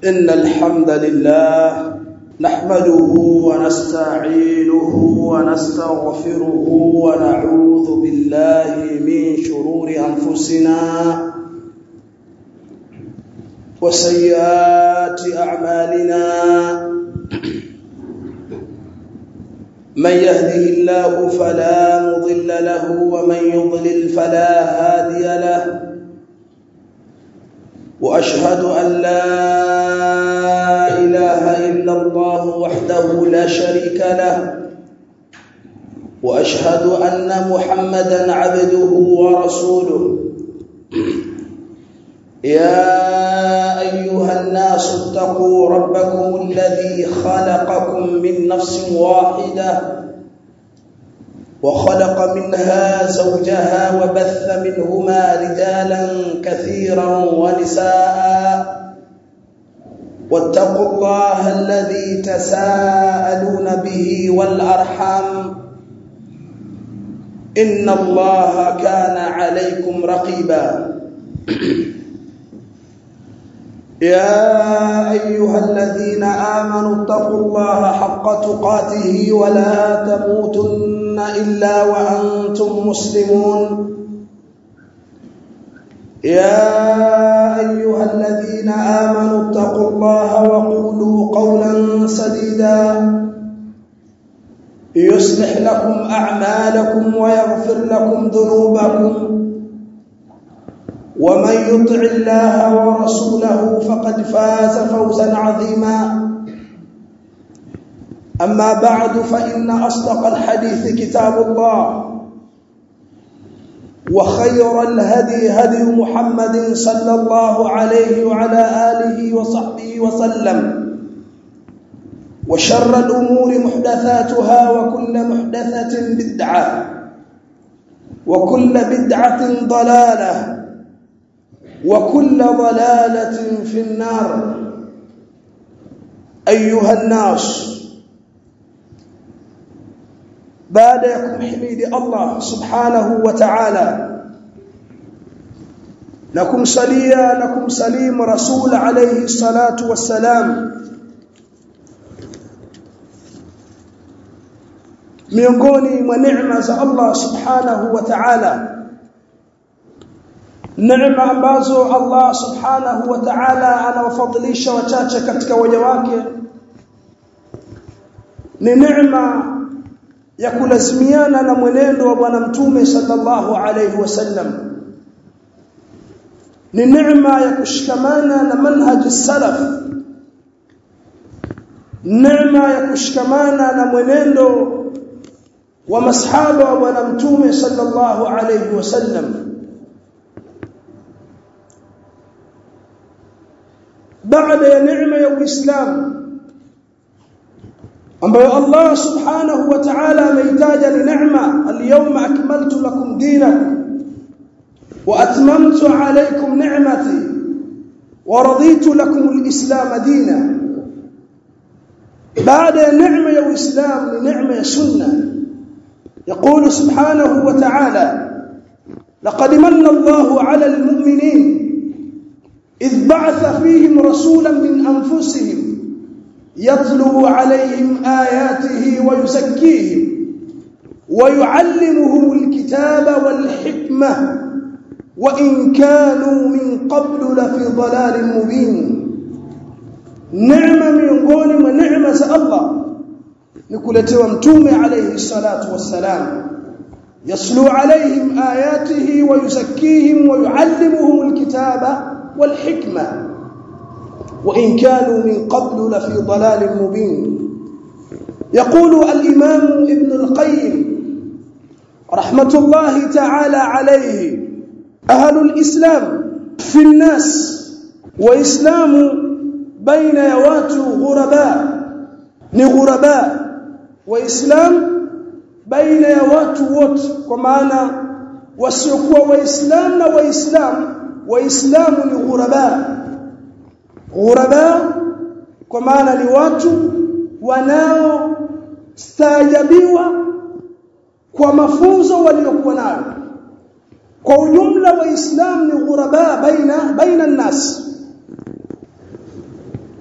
إن الحمد لله نحمده ونستعينه ونستغفره ونعوذ بالله من شرور أنفسنا وسيئات أعمالنا من يهده الله فلا مضل له ومن يضلل فلا هادي له واشهد ان لا اله الا الله وحده لا شريك له واشهد ان محمدا عبده ورسوله يا ايها الناس اتقوا ربكم الذي خلقكم من نفس واحده وخلق منها زوجها وبث منهما رجالا كثيرا ونساء واتقوا الله الذي تساءلون به والارحام ان الله كان عليكم رقيبا يا ايها الذين امنوا اتقوا الله حق تقاته ولا تموتن الا وانتم مسلمون يا ايها الذين امنوا اتقوا الله وقولوا قولا سديدا يصلح لكم اعمالكم ويغفر لكم ذنوبكم ومن يطع الله ورسوله فقد فاز فوزا عظيما اما بعد فان اصدق الحديث كتاب الله وخير الهدي هدي محمد صلى الله عليه وعلى اله وصحبه وسلم وشر الامور محدثاتها وكل محدثه بدعه وكل بدعه ضلاله وكل ضلاله في النار ايها الناس baada ya kumhimidi Allah subhanahu wa ta'ala na kumsalia na kumsalimu rasul alayhi salatu wassalam miongoni mwa neema za Allah subhanahu wa ta'ala neema ambazo Allah subhanahu wa ta'ala anawafadhilisha wachache katika waja wake ni neema ya kulazimiana na mwenendo wa bwana mtume sallallahu alayhi wasallam ni neema ya kushikamana na manhaji salaf neema ya kushikamana na mwenendo wa masahaba wa bwana mtume sallallahu alayhi wasallam baada ya neema ya uislamu ambayo Allah subhanahu wa ta'ala ameitaja ni neema al-yawma akmaltu lakum dinakum wa atmamtu alaykum ni'mati wa raditu lakum al-islam dina baada ya neema ya uislamu ni neema ya sunna يقول سبحانه وتعالى لقد من الله على المؤمنين إذ بعث فيهم رسولا من أنفسهم يتلو عليهم آياته ويزكيهم ويعلمهم الكتاب والحكمة وإن كانوا من قبل لفي ضلال مبين نعمة miongoni mwa neema za Allah ni kuletewa mtume alayhi salatu wassalam yaslu alayhim ayatihi wa yuzakkihim wa yuallimuhum alkitaba walhikma وإن كانوا من قبل لفي ضلال مبين يقول الإمام ابن القيم رحمة الله تعالى عليه أهل الإسلام في الناس وإسلام بين يوات غرباء نغرباء وإسلام بين يوات ووت ومعنى wasiokuwa waislamu na waislamu waislamu ni ghuraba ghuraba kwa maana ni watu wanaostaajabiwa kwa mafunzo waliokuwa nayo kwa ujumla waislamu ni ghuraba baina baina nnas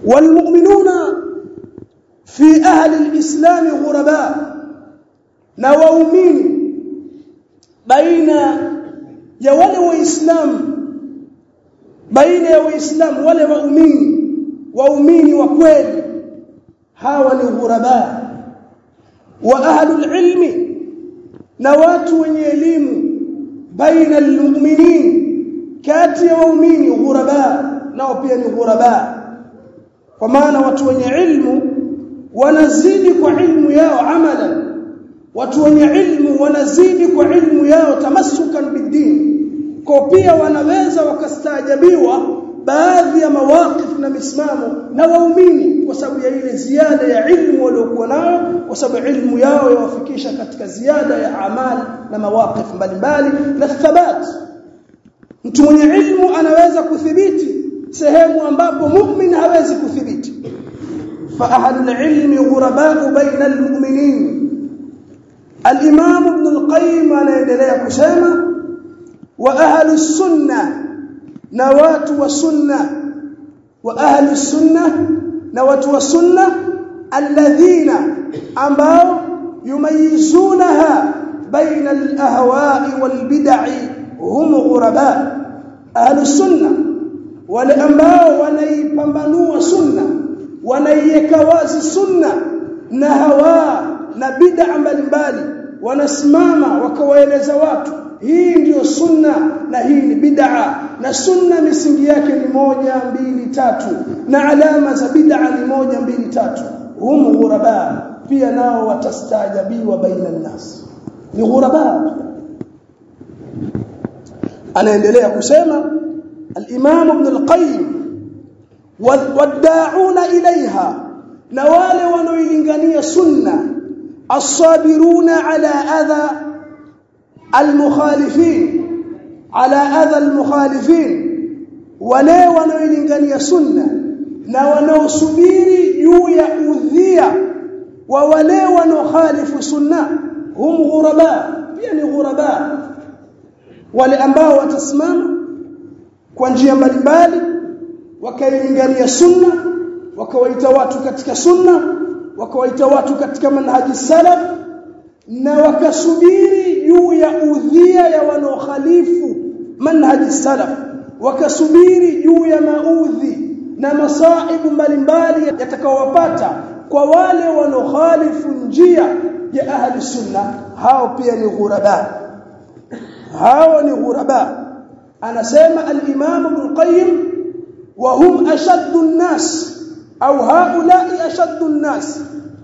walmu'minuna fi ahli alislam ghuraba na waumini baina ya wale waislamu baina ya waislamu wale waumini waumini wa kweli hawa ni ghuraba wa ahlul ilmi na watu wenye elimu baina almu'minin kati ya waumini ghuraba nao pia ni ghuraba kwa maana watu wenye ilmu wanazidi kwa ilmu yao amalan watu wenye ilmu wanazidi kwa ilmu yao tamassukan bidini kwa pia wanaweza wakastaajabiwa baadhi ya mawaqif na misimamo na waumini kwa sababu ya ile ziada ya ilmu waliokuwa nayo kwa sababu ilmu yao yawafikisha katika ziada ya amal na mawaqif mbalimbali na thabat mtu mwenye ilmu anaweza kuthibiti sehemu ambapo mu'min hawezi kuthibiti fa ahlul ilmi ghuraba'u baina almu'minin al-imam ibn al-qayyim anaendelea kusema wa ahlus sunnah na watu wa sunna wa ahli sunna na watu wa sunna alladhina ambao yumayizunaha baina alahwa'i walbid'i hum ghuraba ahli sunna wale ambao wanaipambanua sunna wanaiweka wazi sunna na hawa na bid'a mbalimbali wanasimama wakawaeleza watu hii ndiyo sunna na hii ni bid'a na sunna misingi yake ni moja mbili tatu na alama za bid'a ni moja mbili tatu hum ghuraba pia nao watastaajabiwa baina nas ni ghuraba anaendelea kusema al-Imam Ibn al-Qayyim wad'auna ilaiha na wale wanaoilingania sunna as-sabiruna ala adha المخالفين على اذى المخالفين wale wanaolingania sunna na wanaosubiri juu ya udhia wa wale wanaokhalifu sunna hum ghuraba pia ni ghuraba wale ambao watasimama kwa njia mbalimbali wakailingania sunna wakawaita watu katika sunna wakawaita watu katika manhaji salaf na wakasubiri juu ya udhia ya wanaokhalifu manhaji salaf wakasubiri juu ya maudhi na masaibu mbalimbali yatakaowapata kwa wale wanaokhalifu njia ya ahli sunna hao pia ni ghuraba hao ni ghuraba anasema al-imam ibn qayyim wa hum ashaddu an-nas au haula'i ashaddu an-nas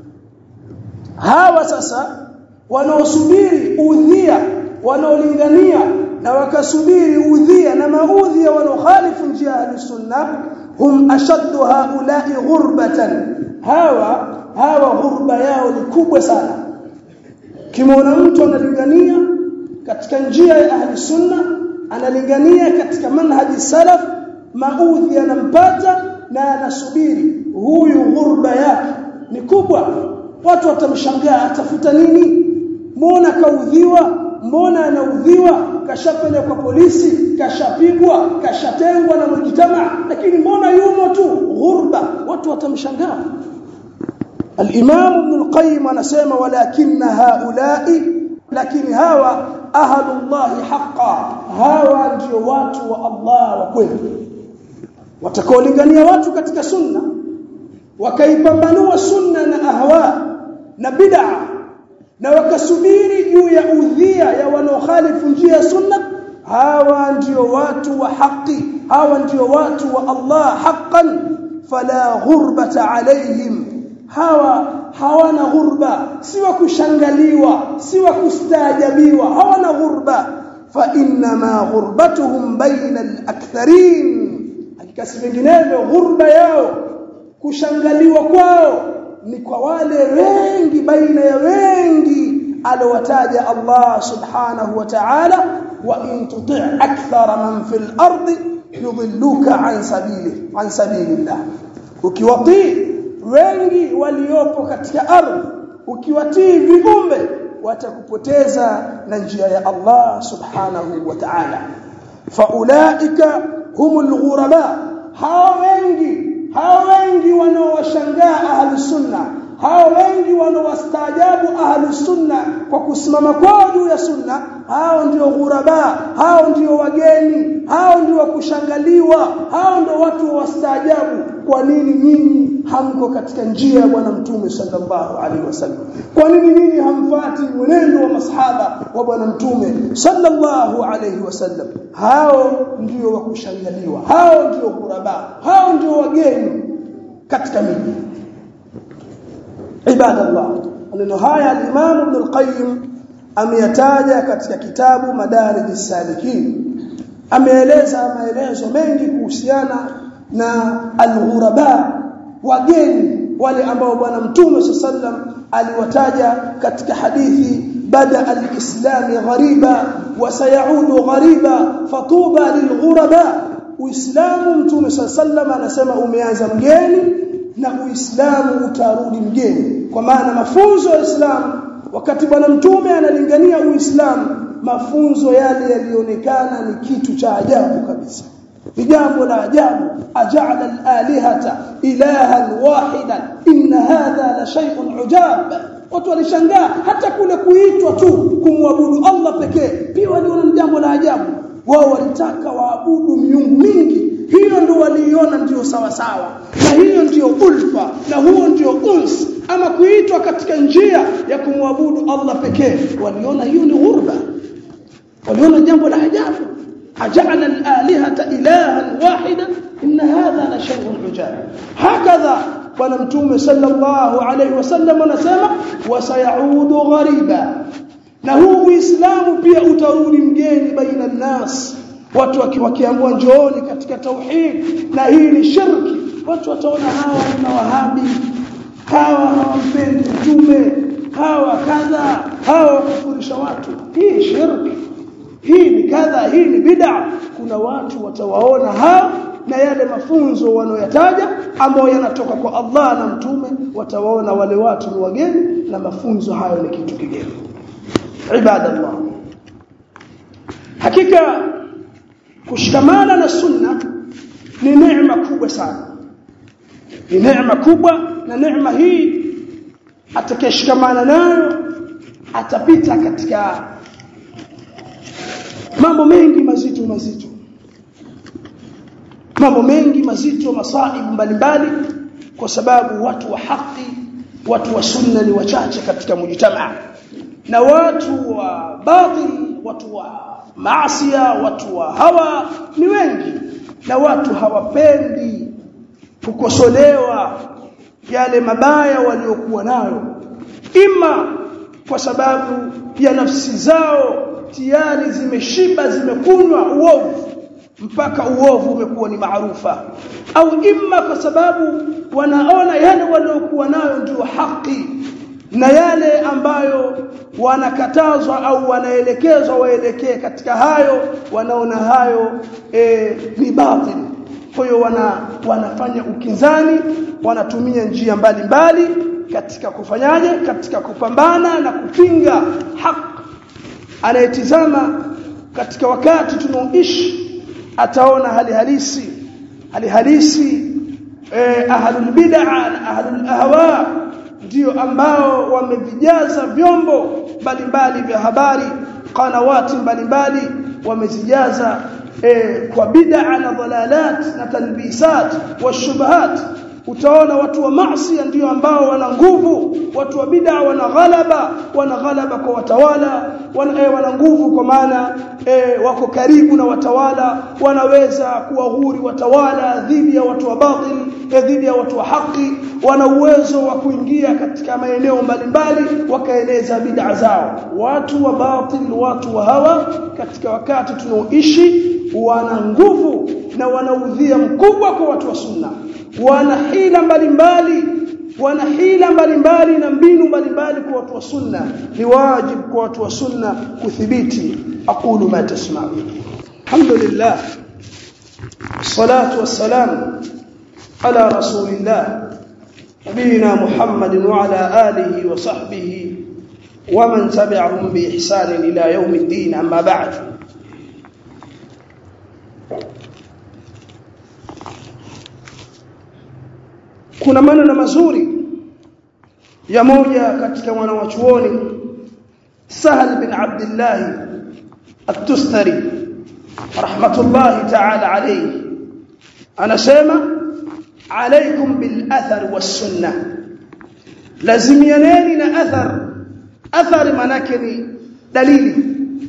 hawa sasa wanaosubiri udhia wanaolingania na wakasubiri udhia na maudhi ya wanaokhalifu njia ya sunna hum ashaddu haula'i ghurbatan hawa hawa ghurba yao ni kubwa sana kimwona mtu analingania katika njia ya ahli sunna analingania katika manhaji salaf maudhi yanampata na anasubiri huyu ghurba yake ni kubwa watu watamshangaa atafuta nini mbona kaudhiwa mbona anaudhiwa kashapelekwa polisi kashapigwa kashatengwa na mujtama lakini mbona yumo tu ghurba watu watamshangaa الامام ابن القيم anasema walakinna haula'i lakini hawa ahlullah haqqan hawa ndio watu wa Allah wa kweli watakaolingania watu katika sunna wakaipambanua sunna na ahwa na bid'a na wakasubiri juu ya udhia ya wanaokhalifu njia ya sunna hawa ndio watu wa haki hawa ndio watu wa Allah haqqan fala ghurbata alaihim hawa hawana ghurba si wa kushangaliwa si wa kustaajabiwa hawana ghurba fa inna ma ghurbatuhum baina al-aktharin hakika si vinginevyo ghurba yao kushangaliwa kwao ni kwa wale wengi baina ya wengi alowataja Allah subhanahu wa ta'ala wa in tuti' akthara man fil ardi yudilluka an sabili an sabilillah ukiwatii wengi waliopo katika ardhi ukiwatii viumbe watakupoteza na njia ya Allah subhanahu wa ta'ala faulaika humul ghuraba hawa wengi hao wengi wanaowashangaa ahlus sunna hao wengi wanaowastaajabu ahlus sunna kwa kusimama kwao juu ya sunna hao ndio ghuraba hao ndio wageni hao ndio kushangaliwa hao ndio watu wastaajabu kwa nini nyinyi hamko katika njia ya bwana mtume sallallahu alaihi wasallam kwa nini nyinyi hamfati mwenendo wa masahaba wa bwana mtume sallallahu alaihi wasallam hao ndio wa kushangaliwa hao ndio ghuraba hao ndio wageni katika miji ibadallah maneno haya al-Imam Ibn al-Qayyim ameyataja katika kitabu Madarij as-Salikin ameeleza maelezo mengi kuhusiana na al-ghuraba wageni wale ambao bwana mtume sallam aliwataja katika hadithi bada al-islam ghariba wa sayaudu ghariba fatuba lilghuraba uislamu mtume sallam anasema umeanza mgeni na uislamu utarudi mgeni kwa maana mafunzo ya Uislamu wakati bwana mtume analingania uislamu mafunzo yale yalionekana ni kitu cha ajabu kabisa ni jambo la ajabu aja'ala al-alihata ilahan wahidan inna hadha la shay'un ujab watu walishangaa hata kule kuitwa tu kumwabudu Allah pekee pia waliona jambo la ajabu wao walitaka waabudu miungu mingi hiyo ndio waliiona ndio sawa sawa na hiyo ndio ulfa na huo ndio uns ama kuitwa katika njia ya kumwabudu Allah pekee waliona hiyo ni ghurba waliona jambo la ajabu ajala al-alihata ilahan wahida inna hadha la shay'un ujab hakadha bwana mtume sallallahu alayhi wasallam anasema wasayaudu ghariba na huu uislamu pia utarudi mgeni baina nas watu wakiambiwa njooni katika tauhid na hii ni shirki watu wataona hawa ni mawahabi hawa hawampendi mtume hawa kadha hawa kufurisha watu hii shirki hii ni kadha hii ni bid'a kuna watu watawaona hao na yale mafunzo wanayoyataja ambayo yanatoka kwa Allah na mtume watawaona wale watu ni wageni na mafunzo hayo ni kitu kigeni ibadallah hakika kushikamana na sunna ni neema kubwa sana ni neema kubwa na neema hii atakayeshikamana nayo atapita katika mambo mengi mazito mazito mambo mengi mazito masaibu mbalimbali kwa sababu watu wa haki watu wa sunna ni wachache katika mujtamaa na watu wa batil watu wa maasia watu wa hawa ni wengi na watu hawapendi kukosolewa yale mabaya waliokuwa nayo ima kwa sababu ya nafsi zao tayari zimeshiba zimekunywa uovu mpaka uovu umekuwa ni maarufa au imma kwa sababu wanaona yale waliokuwa nayo ndio haki na yale ambayo wanakatazwa au wanaelekezwa waelekee katika hayo wanaona hayo e, ni batil kwa hiyo wana, wanafanya ukinzani wanatumia njia mbalimbali katika kufanyaje katika kupambana na kupinga haki anayetizama katika wakati tunaoishi ataona hali halisi hali halisi eh, ahlul bid'a na ahlul ahwa ndio ambao wamevijaza vyombo mbalimbali vya habari kanawati mbalimbali wamezijaza eh, kwa bid'a na dhalalat na talbisat wa shubahat utaona watu wa maasi ndio ambao wana nguvu watu wa bid'a wana ghalaba wana ghalaba kwa watawala wana, eh, wana nguvu kwa maana eh, wako karibu na watawala wanaweza kuwahuri watawala dhidi ya watu wa batil eh, dhidi ya watu wa haki wana uwezo wa kuingia katika maeneo mbalimbali wakaeleza bid'a zao watu wa batil watu wa hawa katika wakati tunaoishi wana nguvu na wana udhia mkubwa kwa watu wa sunna wana hila mbalimbali wana hila mbalimbali na mbinu mbalimbali kwa watu wa sunna ni wajibu kwa watu wa sunna kuthibiti aqulu ma tasma'un alhamdulillah salatu wassalam ala rasulillah nabiyina muhammadin wa ala alihi wa sahbihi ومن تبعهم بإحسان إلى يوم الدين أما بعد kuna maneno mazuri ya moja katika wanawachuoni Sahal bin Abdullah At-Tustari rahmatullahi ta'ala alayhi anasema alaykum bil athar was sunnah lazimianeni na athar athar manake ni dalili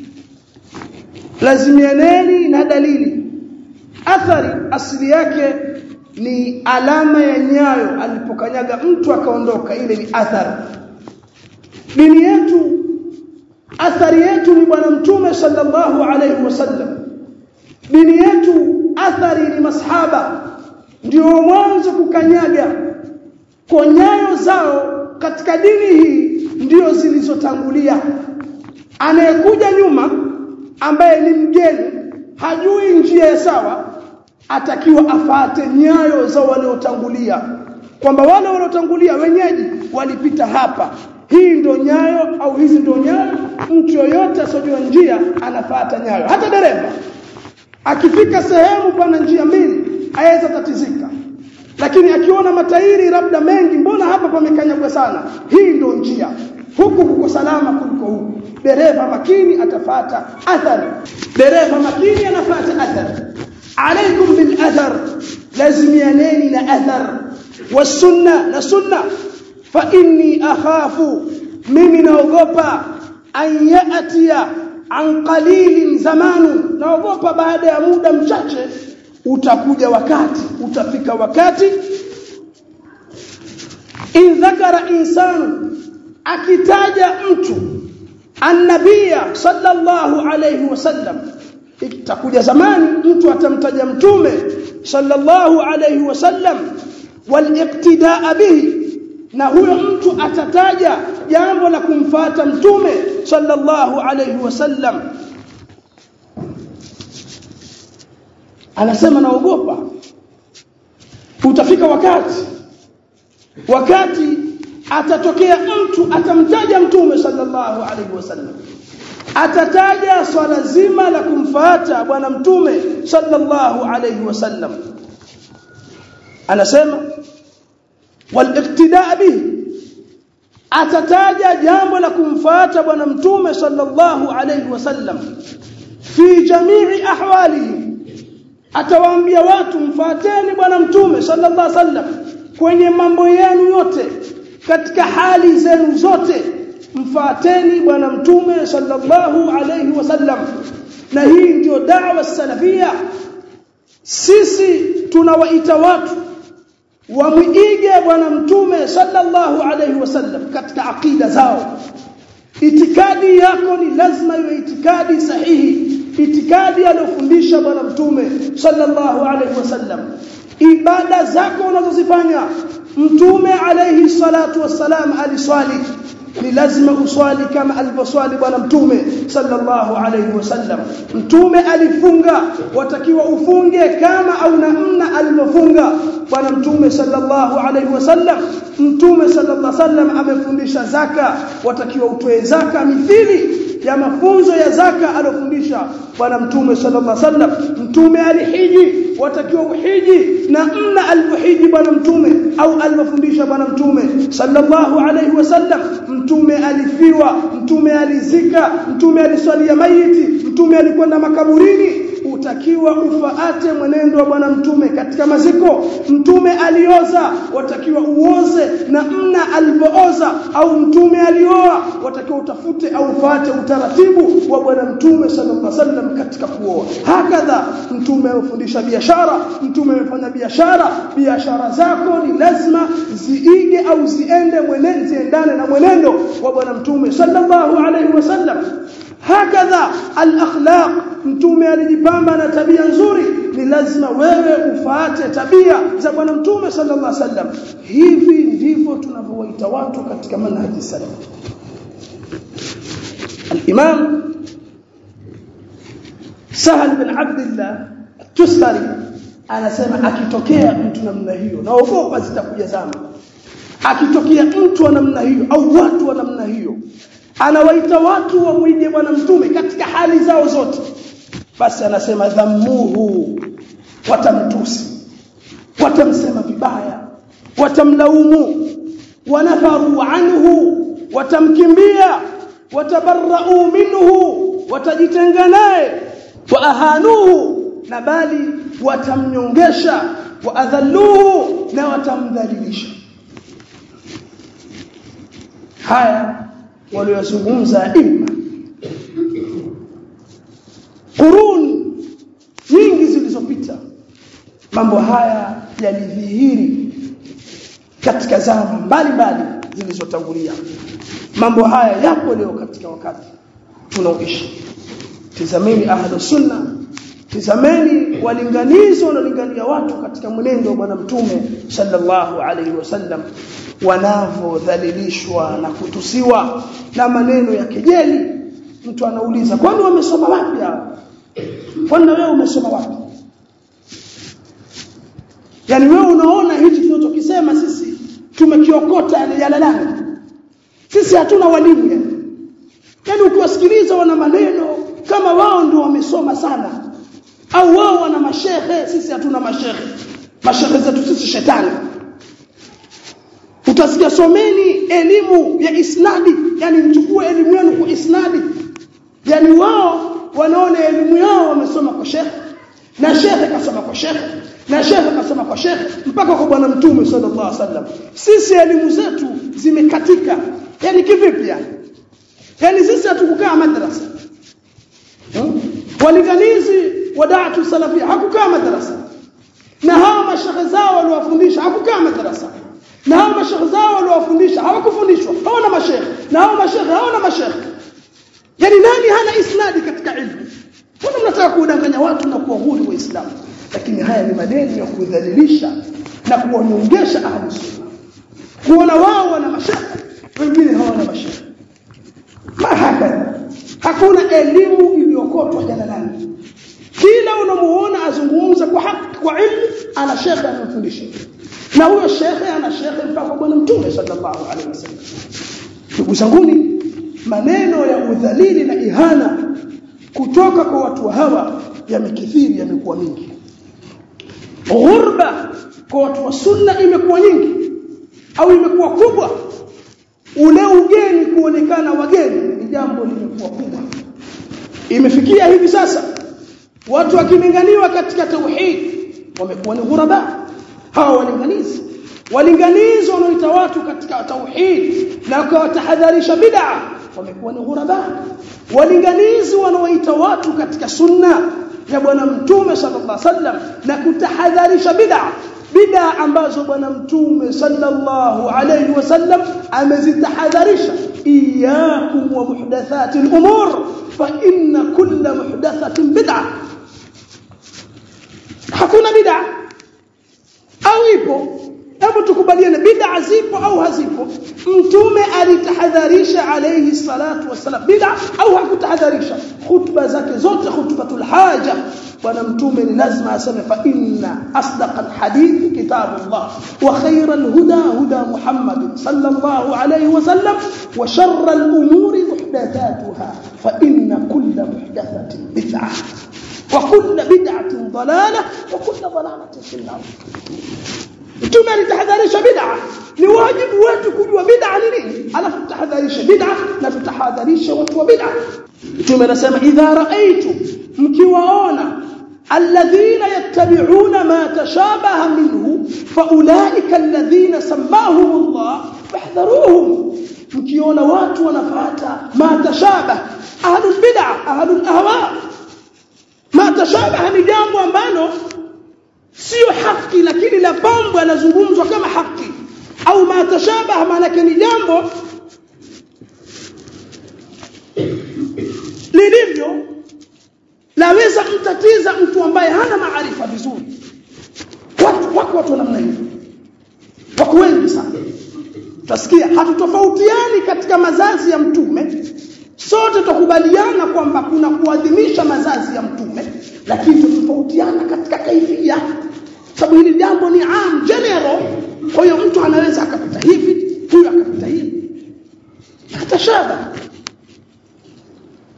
lazimianeni na dalili athari asili yake ni alama ya nyayo alipokanyaga mtu akaondoka ile ni athari dini yetu athari yetu ni bwana mtume sallallahu alayhi wasallam dini yetu athari ni masahaba ndio mwanzo kukanyaga kwa nyayo zao katika dini hii ndio zilizotangulia anayekuja nyuma ambaye ni mgeni hajui njia ya sawa atakiwa afate nyayo za waliotangulia kwamba wale waliotangulia wenyeji walipita hapa hii ndo nyayo au hizi ndo nyayo mtu yoyote asojua njia anafata nyayo hata dereva akifika sehemu pana njia mbili aweza tatizika lakini akiona matairi labda mengi mbona hapa pamekanyagwa sana hii ndo njia huku kuko salama kuliko huku dereva makini atafata athari dereva makini anafata athari عليكم بالأثر لازم ينالي أثر والسنة لسنة فإني أخاف من نوغوبا أن يأتي عن قليل زمان نوغوبا بعد muda mchache utakuja wakati utafika wakati in dhakara insanu akitaja mtu annabia sallallahu alayhi wasallam itakuja zamani mtu atamtaja mtume sallallahu alayhi wasallam waliqtidaa bihi na huyo mtu atataja jambo la kumfata mtume sallallahu alayhi wasallam anasema naogopa utafika wakati wakati atatokea mtu atamtaja mtume sallallahu alayhi wasallam atataja swala zima la kumfuata bwana mtume sallallahu alayhi wasallam anasema waliqtidaa bihi atataja jambo la kumfuata bwana mtume sallallahu alayhi wasallam fi jamii ahwalihi atawaambia watu mfuateni bwana mtume sallallahu alayhi wasallam kwenye mambo yenu yote katika hali zenu zote mfuateni bwana mtume sallallahu alayhi wasallam na hii ndio da'wa salafia sisi tunawaita watu wamwige bwana mtume sallallahu alayhi wasallam katika akida zao itikadi yako ni lazima iwe itikadi sahihi itikadi aliyofundisha bwana mtume sallallahu alayhi wasallam ibada zako unazozifanya mtume alayhi salatu wassalam aliswali ni lazima uswali kama alivyoswali bwana mtume sallallahu alayhi wasallam mtume alifunga watakiwa ufunge kama au namna alivyofunga bwana mtume sallallahu alayhi wasallam mtume sallallahu alayhi wasallam amefundisha zaka watakiwa utoe zaka mithili ya mafunzo ya zaka alofundisha bwana mtume sallallahu alaihi wasallam mtume alihiji watakiwa uhiji na mna alivyohiji bwana mtume au alivyofundisha bwana mtume sallallahu alaihi wasallam mtume alifiwa mtume alizika mtume aliswalia maiti mtume alikwenda makaburini utakiwa ufaate mwenendo wa bwana mtume katika maziko mtume alioza watakiwa uoze na mna alipooza au mtume alioa watakiwa utafute au ufuate utaratibu wa bwana mtume sallallahu alaihi wasallam katika kuoa hakadha mtume amefundisha biashara mtume amefanya biashara biashara zako ni lazima ziige au ziende mwenendo ziendane na mwenendo wa bwana mtume sallallahu alaihi wasallam hakadha al-akhlaq mtume alijipamba na tabia nzuri ni lazima wewe ufaate tabia za bwana mtume sallallahu alaihi wasallam hivi ndivyo tunavyowaita watu katika manhaji salaf al-imam Sahal bin Abdullah Tusari anasema akitokea mtu namna hiyo naogopa zitakuja zama akitokea mtu wa namna hiyo au watu wa namna hiyo anawaita watu wamwige bwana mtume katika hali zao zote basi anasema dhammuhu watamtusi watamsema vibaya watamlaumu wanafaru anhu watamkimbia watabarra'u minhu watajitenga naye wa ahanuhu na bali watamnyongesha wa adhalluhu na watamdhalilisha haya waliyozungumza imma qurun nyingi zilizopita mambo haya yalidhihiri katika zama mbalimbali zilizotangulia mambo haya yapo leo katika wakati tunaoishi tizameni ahlu sunna tizameni walinganizi wanaolingania watu katika mwenendo wa bwana mtume sallallahu alaihi wasallam wanavyodhalilishwa na kutusiwa na maneno ya kejeli mtu anauliza kwani wamesoma wapi hao kwani wewe umesoma wapi yani wewe unaona hichi tunachokisema sisi tumekiokota yalalani sisi hatuna walimu yani yani ukiwasikiliza wana maneno kama wao ndio wamesoma sana au wao wana mashehe sisi hatuna mashehe mashehe zetu sisi shetani utasikia someni elimu ya isnadi yani mchukue elimu yenu kwa isnadi yani wao wanaona elimu yao wamesoma kwa shekhe na shekhe kasoma kwa shekhe na shekhe kasoma kwa shekhe mpaka kwa bwana mtume sallallahu alaihi wasallam sisi elimu zetu zimekatika yani kivipi yani yani sisi hatukukaa madrasa hmm? walinganizi wa da'atu salafia hakukaa madrasa na hawa mashekhe zao waliwafundisha hakukaa madrasa na hao mashekhe zao waliowafundisha hawakufundishwa hawana mashekhe na hao mashekhe hawana mashekhe yani nani hana isnadi katika ilmu mbona mnataka kudanganya watu na kuwahuri waislamu lakini haya ni maneno ya kudhalilisha na kuwanyongesha ahli sunna kuona wao wana mashekhe wengine hawana mashekhe mahakadha hakuna elimu iliyokotwa jalalani kila unamuona azungumza kwa haki kwa ilmu ana shekhe anamfundisha na huyo shekhe ana shekhe mpaka bwana mtume sallallahu alaihi wasallam ndugu zanguni maneno ya udhalili na ihana kutoka kwa watu hawa yamekithiri yamekuwa mingi ghurba kwa watu wa sunna imekuwa nyingi au imekuwa kubwa ule ugeni kuonekana wageni ni jambo limekuwa kubwa imefikia hivi sasa watu wakilinganiwa katika tauhid wamekuwa ni ghuraba hawa walinganizi walinganizi wanaoita watu katika tauhid na kuwatahadharisha bid'a wamekuwa ni ghuraba walinganizi wanaoita watu katika sunna ya bwana mtume sallallahu alaihi wasallam na kutahadharisha bid'a bid'a ambazo bwana mtume sallallahu alaihi wasallam amezitahadharisha iyyakum wa muhdathatil umur fa inna kulla muhdathatin bid'a hakuna bid'a au ipo hebu tukubaliane bid'a zipo au hazipo mtume alitahadharisha alayhi salatu wasalam bid'a au hakutahadharisha khutba zake zote khutbatul haja bwana mtume ni lazima aseme fa inna asdaqal hadith kitabullah wa khayral huda huda muhammad sallallahu alayhi wasallam wa sharral umuri muhdathatuha fa inna kulla muhdathatin bid'ah وكل بدعة ضلالة وكل ضلالة في النار mtume alitahadharisha bid'a ni wajibu wetu kujua bid'a ni nini alafu tutahadharisha bid'a na tutahadharisha watu wa bid'a mtume anasema idha raaitu mkiwaona alladhina yattabi'una ma tashabaha minhu faulaika alladhina sammahum Allah fahdharuhum mkiona watu wanafuata ma tashabaha ahlul bid'a ahlul ahwa ma tashabaha ni jambo ambalo sio haki lakini la pambo anazungumzwa kama haki au ma tashabaha maana ni jambo lilivyo laweza mtatiza mtu ambaye hana maarifa vizuri watu wako watu namna hiyo wako wengi sana tutasikia hatutofautiani katika mazazi ya mtume sote tukubaliana kwamba kuna kuadhimisha mazazi ya mtume lakini tutofautiana katika kaifia sababu hili jambo ni am general kwa hiyo mtu anaweza akapita hivi huyu akapita hivi atashaba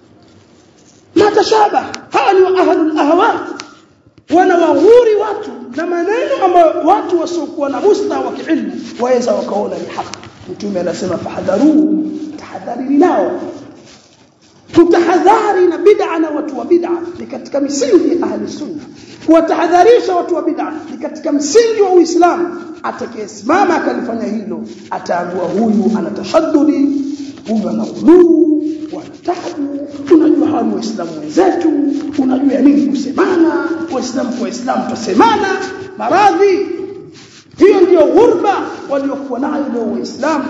ma tashaba hawa ni ahlul ahwa wanawaghuri watu na maneno ambayo watu wasiokuwa na mustawa wa kiilmu waweza wakaona ni haki mtume anasema fahadharu tahadharini nao tutahadhari na bid'a na watu wa bid'a ni katika misingi ya ahli sunna kuwatahadharisha watu wa bid'a ni katika msingi wa Uislamu atakayesimama akalifanya hilo ataambiwa huyu ana tashaddudi huyu ana ghuluu wanatabu unajua hawa ni waislamu wenzetu unajua nini kusemana waislamu kwa waislamu tusemana maradhi hiyo ndiyo ghurba waliokuwa nayo leo waislamu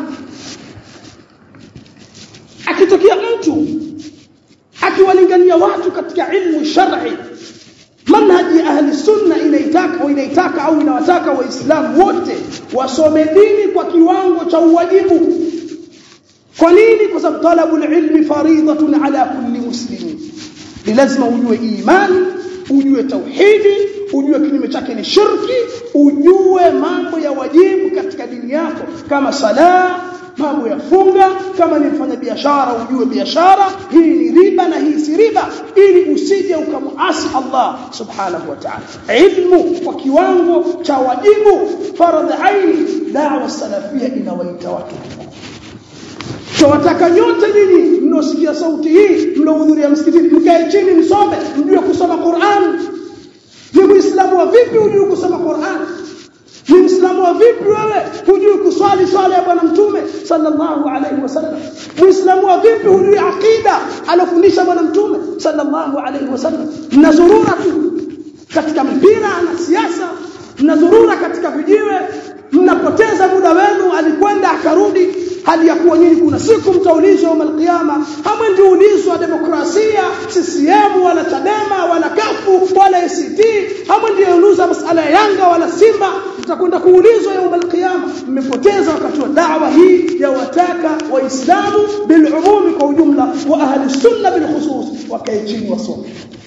akitokea mtu akiwalingania watu katika ilmu shar'i manhaji ya ahli sunna inaitaka au inaitaka au inawataka waislamu wote wasome dini kwa kiwango cha uwajibu kwa nini kwa sababu talabul ilmi faridatun ala kulli muslimin ni lazima ujue imani ujue tauhidi ujue kinyume chake ni shirki ujue mambo ya wajibu katika dini yako kama sala mambo ya funga kama ni mfanya biashara ujue biashara hii ni riba na hii si riba ili usije ukamuasi Allah subhanahu wa ta'ala ilmu kwa kiwango cha wajibu faradhi aini da'wa salafia inawaita watu Tunataka nyote nyinyi mnaosikia sauti hii mnaohudhuria msikitini mkae chini msome mjue kusoma Qur'an. Ni Muislamu wa vipi hujui kusoma Qur'an? Ni Muislamu wa vipi wewe hujui kuswali swala ya Bwana Mtume sallallahu alaihi wasallam? Muislamu wa vipi hujui akida alofundisha Bwana Mtume sallallahu alaihi wasallam? Mnazurura tu katika mpira na siasa, mnazurura katika vijiwe, mnapoteza muda wenu, alikwenda akarudi hali ya kuwa nyinyi kuna siku mtaulizwa yawm alqiyama hamwendi ulizwa demokrasia CCM wala Chadema wala kafu wala ACT hamwendi ulizwa masala ya Yanga wala Simba mtakwenda kuulizwa yawm alqiyama mmepoteza wakati wa da'wa hii ya wataka waislamu bilumumi kwa ujumla wa ahli sunna bilkhusus wakae chini wasome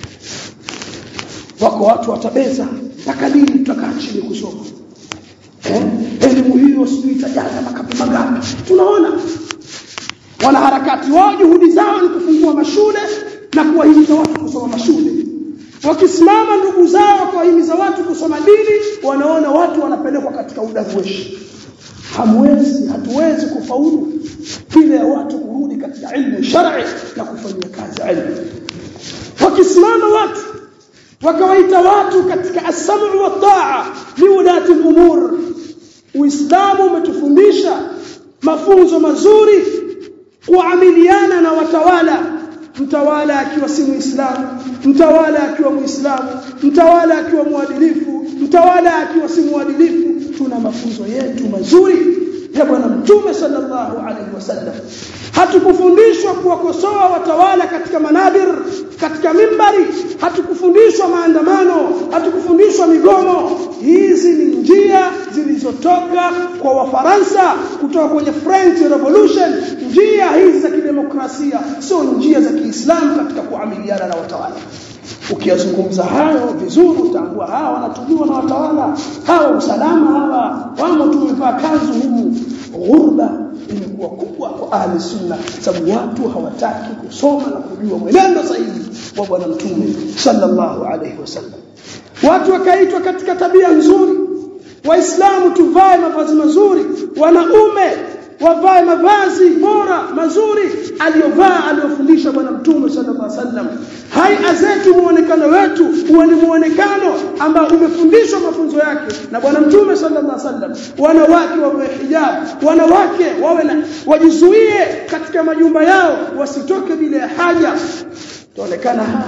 wako watu watabeza mpaka lini tutakaa chini kusoma eh? elimu hiyo sijui itajaza makapi mangapi tunaona wanaharakati wao juhudi zao ni kufungua mashule na kuwahimiza watu kusoma mashule wakisimama ndugu zao kuwahimiza watu kusoma dini wanaona watu wanapelekwa katika udarweshi hamwezi hatuwezi kufaulu bila ya watu kurudi katika ilmu shar'i na kufanyia kazi ilmu wakisimama watu wakawaita watu katika as-sam'u wa ta'a liulati al-umur Uislamu umetufundisha mafunzo mazuri kuamiliana na watawala mtawala akiwa si muislamu mtawala akiwa muislamu mtawala akiwa mwadilifu mtawala akiwa si mwadilifu tuna mafunzo yetu mazuri ya bwana mtume sallallahu alaihi wasallam hatukufundishwa kuwakosoa watawala katika manabir katika mimbari hatukufundishwa maandamano hatukufundishwa migomo hizi ni njia zilizotoka kwa wafaransa kutoka kwenye French Revolution njia hizi za kidemokrasia sio njia za Kiislamu katika kuamiliana na watawala ukiyazungumza hayo vizuri utaambua hawa wanatumiwa na watawala hawa usalama hawa wamo tumevaa kanzu humu ghurba imekuwa kubwa kwa ahli sunna sababu watu hawataki kusoma na kujua mwenendo sahihi wa bwana mtume sallallahu alaihi wasallam watu wakaitwa katika tabia nzuri waislamu tuvae mavazi mazuri wanaume wavae mavazi bora mazuri aliyovaa aliyofundisha bwana mtume sallallahu alaihi wasallam haya zetu muonekano wetu huwa ni muonekano ambao umefundishwa mafunzo yake na bwana mtume sallallahu alaihi wasallam wanawake wawe hijab wanawake wawe na wajizuie katika majumba yao wasitoke bila ya haja tuonekana haya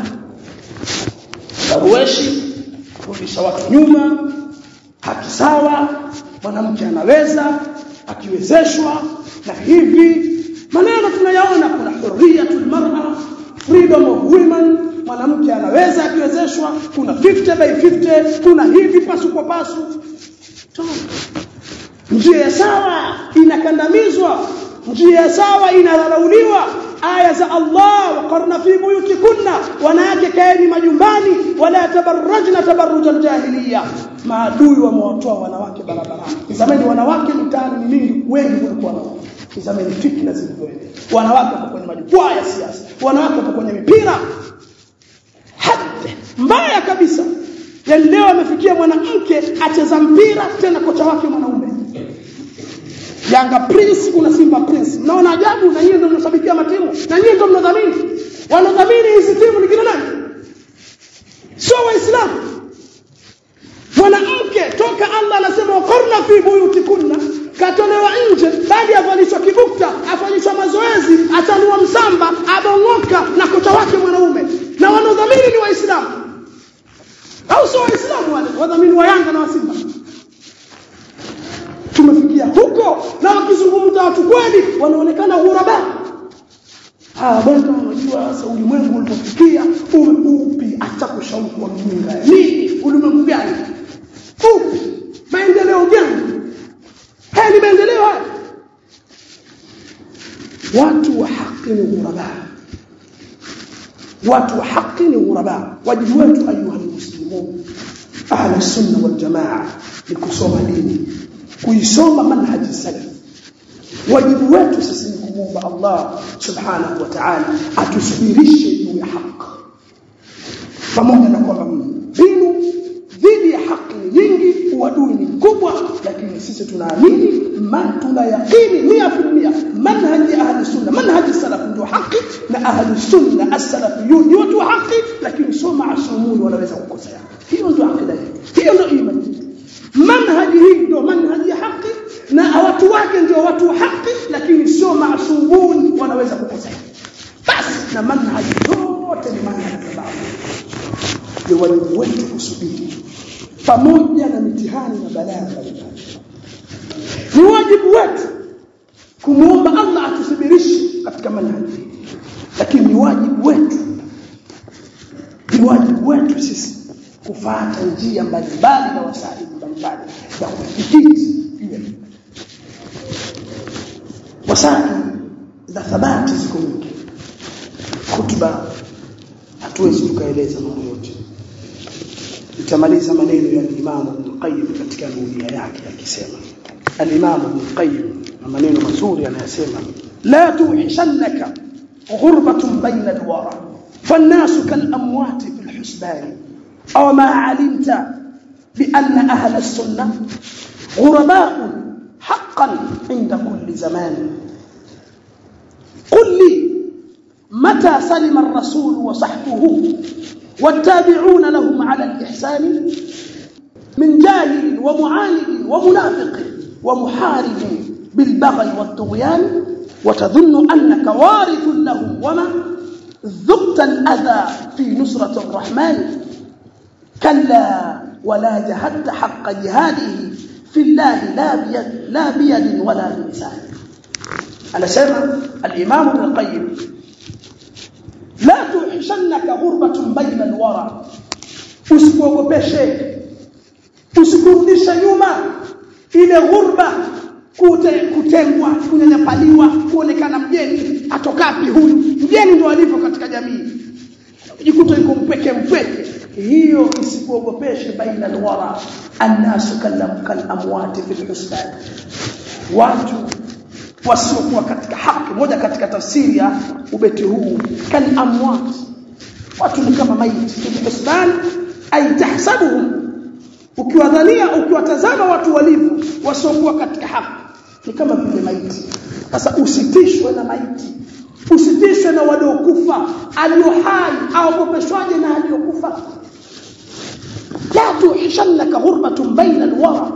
darueshi kurudisha watu nyuma haki sawa mwanamke anaweza akiwezeshwa na hivi maneno tunayaona kuna hurriyatul mar'a freedom of women mwanamke anaweza akiwezeshwa kuna 50 by 50 kuna hivi pasu kwa pasu njia sawa inakandamizwa njia sawa inadharauliwa aya za Allah waqarna fi buyutikunna wanawake kaeni majumbani wala tabarrajna tabarruj aljahiliya maadui wamewatoa wanawake barabarani zamani wanawake mitaani ni mingi wengi kuliko wanaume zamani fitna zilivyoenea wanawake wako kwenye majukwaa ya siasa wanawake wako kwenye mipira hadi mbaya kabisa yaani leo amefikia mwanamke acheza mpira tena kocha wake mwanaume Yanga Prince kuna Simba Prince mnaona ajabu na nyinyi ndio mnashabikia matimu na nyinyi ndio mnadhamini wanadhamini hizi timu ni kina nani sio waislamu mwanamke toka Allah anasema wakorna fi buyutikunna katolewa nje baada ya avalishwa kibukta afanyishwa mazoezi atanua msamba abongoka na kocha wake mwanaume na wanaodhamini ni waislamu au sio waislamu wale wadhamini wa Yanga na wa Simba tumefikia huko na wakizungumza watu kweli wanaonekana ghuraba ah bwana unajua sasa ulimwengu ulipofikia upi acha kushauri kwa mjinga nini ulimwengu gani upi maendeleo gani haya ni maendeleo haya watu wa haki ni ghuraba watu wa haki ni ghuraba wajibu wetu ayuha muslimun ahla sunna wal jamaa ni kusoma dini kuisoma manhaji salaf wajibu wetu sisi ni kumwomba Allah subhanahu wa ta'ala atusubirishe juu ya haki pamoja na kwamba mbinu dhidi ya haki ni nyingi uadui ni mkubwa lakini sisi tunaamini man tuna yaqini 100% manhaji ahli sunna manhaji salaf ndio haki na ahli sunna as-salafiyun ni watu wa haki lakini sio maasumuni wanaweza kukosea hiyo ndio akida hiyo ndio imani manhaji hii ndio manhaji ya haki na watu wake ndio watu wa haki lakini sio maasubuni wanaweza kukosea basi na manhaji zote ni manhaji ya babu ni wajibu wetu kusubiri pamoja na mitihani na balaa mbalimbali ni wajibu wetu kumwomba Allah atusubirishe katika manhaji lakini ni wajibu wetu ni wajibu wetu sisi kufuata njia mbalimbali na wasaili mbalimbali za kufikiri wasaili za thabati ziko nyingi kutuba hatuwezi tukaeleza mambo yote nitamaliza maneno ya Imam Ibn Qayyim katika nuria yake akisema al-Imam Ibn Qayyim na maneno mazuri anayasema la tuhishannaka ghurbatun bayna al-wara فالناس كالأموات في الحسبان أو ما علمت بأن أهل السنة غرباء حقا عند كل زمان قل لي متى سلم الرسول وصحبه والتابعون لهم على الإحسان من جاهل ومعاند ومنافق ومحارب بالبغي والطغيان وتظن أنك وارث لهم وما ذقت الأذى في نصرة الرحمن كلا ولا جهدت حق جهاده في الله لا بيد, لا بيد ولا بلسان أنا سمع الإمام ابن القيم لا توحشنك غربة بين الورى usikuogopeshe usikurudishe nyuma ile ghurba kute, kutengwa kunyanyapaliwa kuonekana mgeni atokapi huyu mgeni ndio alivyo katika jamii jikuta yuko mpweke mpweke hiyo isikuogopeshe baina alwara annasu kallam kal amwati fil husban watu wasiokuwa katika haki moja katika tafsiri ya ubeti huu kal amwat watu ni kama maiti fil husban ay tahsabuhum ukiwadhania ukiwatazama watu walivyo wasiokuwa katika haki ni kama vile maiti sasa usitishwe na maiti usitishwe na waliokufa alio hai aogopeshwaje na aliyokufa la tuhishannaka ghurbatun baina alwara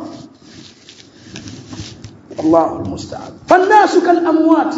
الله المستعان فالناس كالاموات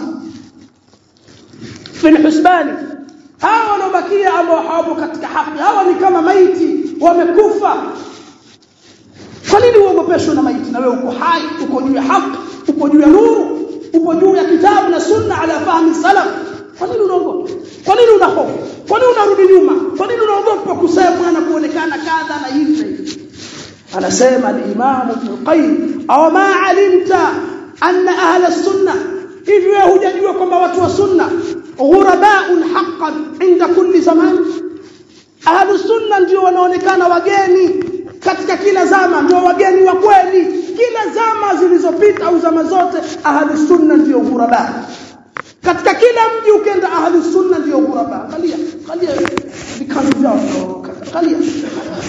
في الحسبان hawa wanaobakia ambao hawapo katika haki hawa ni kama maiti wamekufa kwa nini uogopeshwe na maiti na wewe uko hai uko juu ya haki uko juu ya nuru uko juu ya kitabu na sunna ala fahmi salaf kwa nini unaogopa kwa nini una hofu kwa nini unarudi nyuma kwa nini unaogopa kusemwa na kuonekana kadha na hivi na hivi anasema al-Imam Ibn Qayyim aw ma alimta anna ahla sunna hivi wewe hujajua kwamba watu wa sunna ghurabaun haqqan inda kulli zaman ahlu sunna ndio wanaonekana wageni katika kila zama ndio wageni wa kweli kila zama zilizopita au zama zote ahlu sunna ndio ghuraba katika kila mji ukenda ahlu sunna ndio ghuraba angalia angalia vikazi vyao angalia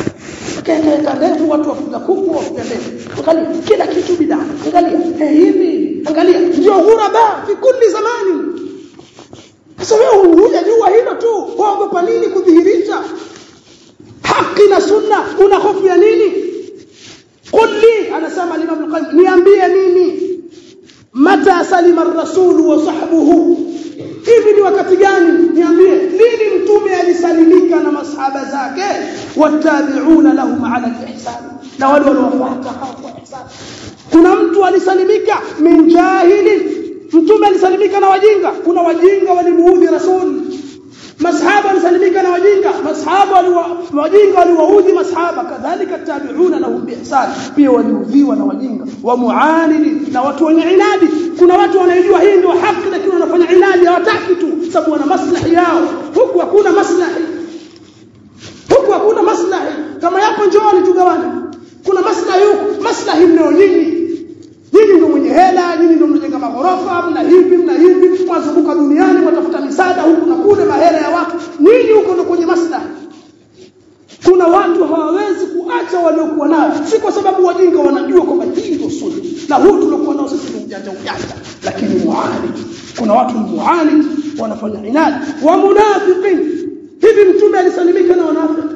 kaeka ndevu watu wafuga kuku wafuga ndevu angalia kila kitu bidaa angalia eh, hivi angalia ndio ghuraba fi kulli zamani sasa wewe hujajua hilo tu waogopa nini kudhihirisha haki na sunna una hofu ya nini kulli anasema Imam al-Qayyim niambie nini mata salima ar-rasul wa sahbuhu hivi ni wakati gani niambie lini mtume alisalimika na masahaba zake watabi'una lahum ala al-ihsan na wale waliofuata kwa ihsan kuna mtu alisalimika min jahili mtume alisalimika na wajinga kuna wajinga walimuudhi rasul masahaba walisalimika na wajinga masahaba wajinga waliwaudhi masahaba kadhalika tabi'una lahum biihsan pia waliudhiwa na wajinga wa muanidi na watu wenye inadi kuna watu wanaijua hii ndio haki lakini wanafanya inadi hawataki tu sababu wana maslahi yao huku hakuna maslahi huku hakuna maslahi kama yapo njooni tugawane kuna maslahi huku maslahi mnao nyinyi nyinyi ndio mwenye hela nyinyi ndio mnajenga magorofa mna hivi mna hivi mwazunguka duniani mwatafuta misaada huku na kule mahela ya watu nyinyi huko ndio kwenye maslahi kuna watu hawawezi kuacha waliokuwa nayo si kwa sababu wajinga wanajua kwamba hii ndio sunna na huu tuliokuwa nao sisi ni ujanja ujanja lakini muani kuna watu ni muani wanafanya inadi wa munafiqin hivi mtume alisalimika na wanafiki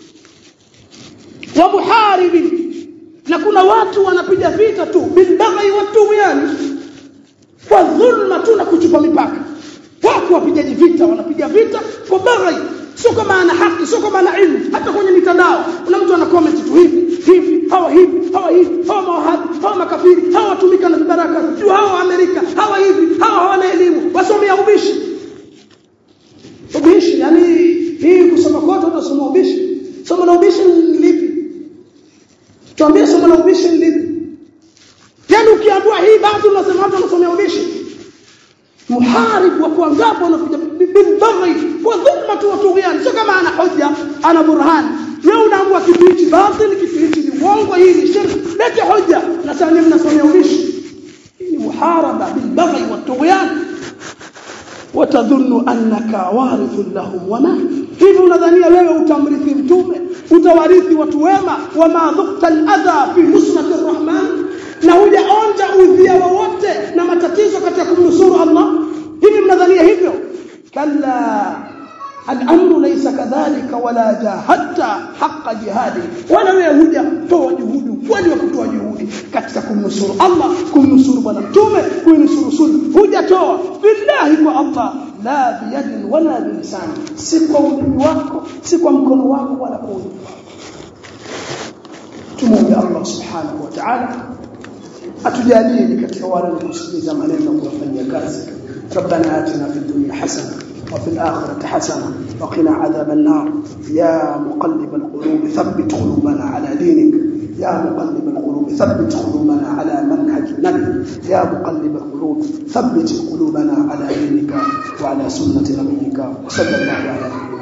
wa muharibin na kuna watu wanapiga vita tu bilbaghai watughyan kwa dhulma tu na kuchupa mipaka wako wapigaji vita wanapiga vita kwa baghai sio kama ana haki sio kama ana ilmu hata kwenye mitandao kuna mtu ana comment tu hivi hivi hawa hivi hawa hivi hawa mawahabi hawa makafiri hawa watumika na vibaraka juu hawa Amerika hawa hivi hawa hawana elimu wasomea ubishi ubishi yani hii kusoma kote utasoma ubishi somo la ubishi ni lipi tuambie somo la ubishi ni lipi yani ukiambiwa hii basi unasema watu wanasomea ubishi muharib wa kuangapo unakuja bilbaghi wa dhulmatu wa tughyan sio kama ana hoja ana burhan wewe unaambiwa kitu hichi batil kitu hichi ni uongo hii ni shirk lete hoja na sasa mnasomea ubishi hii ni muharaba bilbaghi wa tughyan watadhunnu annaka warithun lahum wama hivi unadhania wewe utamrithi mtume utawarithi watu wema wama dhukta aladha fi nusrati arrahman na hujaonja udhia wowote na matatizo katika kumnusuru Allah hivi mnadhania hivyo kalla الامر ليس كذلك ولا جاهدت حق جهاده ولا wewe huja toa juhudi kwani wa kutoa juhudi katika kumnusuru Allah kumnusuru bwana mtume kuinusuru sunna hujatoa billahi kwa Allah la biyadin wala bilisan si kwa ulimi wako si kwa mkono wako wala kwa ulimi wako tumuombe Allah subhanahu wa ta'ala atujalie katika wale kusikiliza maneno na kuyafanyia kazi ربنا آتنا في الدنيا حسنه وفي الآخرة حسنة وقنا عذاب النار يا مقلب القلوب ثبت قلوبنا على دينك يا مقلب القلوب ثبت قلوبنا على منهج النبي يا مقلب القلوب ثبت قلوبنا على دينك وعلى سنة نبيك وصلى الله على نبينا